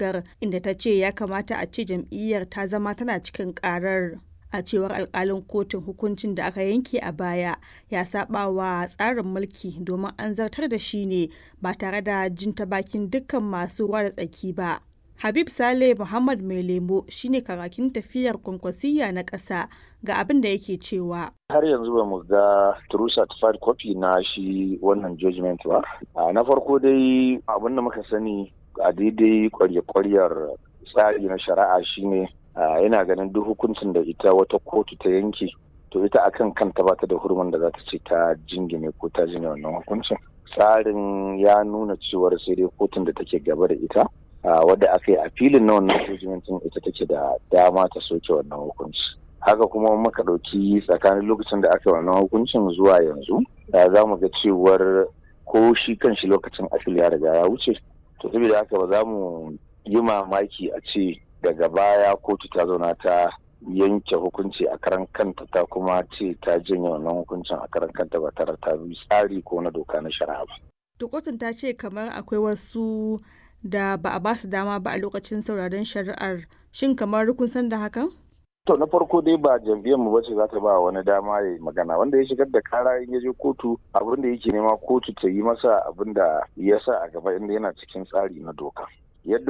shigar inda ta ce ya kamata a ce jam'iyyar ta zama tana cikin karar. A cewar alkalin kotun hukuncin da aka yanke a baya ya saba wa tsarin mulki domin an zartar da shi ne ba tare da jin ta bakin dukkan masu ruwa da tsaki ba. Habib Saleh Muhammad Mai Lemo shine karakin tafiyar kwankwasiyya na ƙasa ga abin da yake cewa. Har yanzu ba mu ga true certified copy na shi wannan judgment ba. Na farko dai abin da muka sani a daidai kwarya-kwaryar tsari na shari'a shine yana ganin duk hukuncin da ita wata kotu ta yanke to ita akan kanta ba ta da hurumin da za ta ce ta jingine ko ta jine wannan hukuncin. Tsarin ya nuna cewar sai dai kotun da take gaba da ita wadda aka yi a filin na wannan hukuncin ita take da dama ta soke wannan hukunci haka kuma muka ɗauki tsakanin lokacin da aka yi wannan hukuncin zuwa yanzu za mu ga cewar ko shi kan shi lokacin afil ya riga ya wuce to saboda haka ba za mu yi mamaki a ce daga baya kotu ta zauna ta yanke hukunci a karan kanta ta kuma ce ta janye wannan hukuncin a karan kanta ba tare ta bi tsari ko na doka na shari'a ba. To kotun ta ce kamar akwai wasu da ba a ba su dama ba a lokacin sauraron shari'ar shin kamar kun san da hakan? To na farko dai ba jam'iyyar mu bace za ta ba wani dama ya magana wanda ya shigar da kara in ya je kotu abin da yake nema kotu ta yi masa abin da ya sa a gaba inda yana cikin tsari na doka. Yadda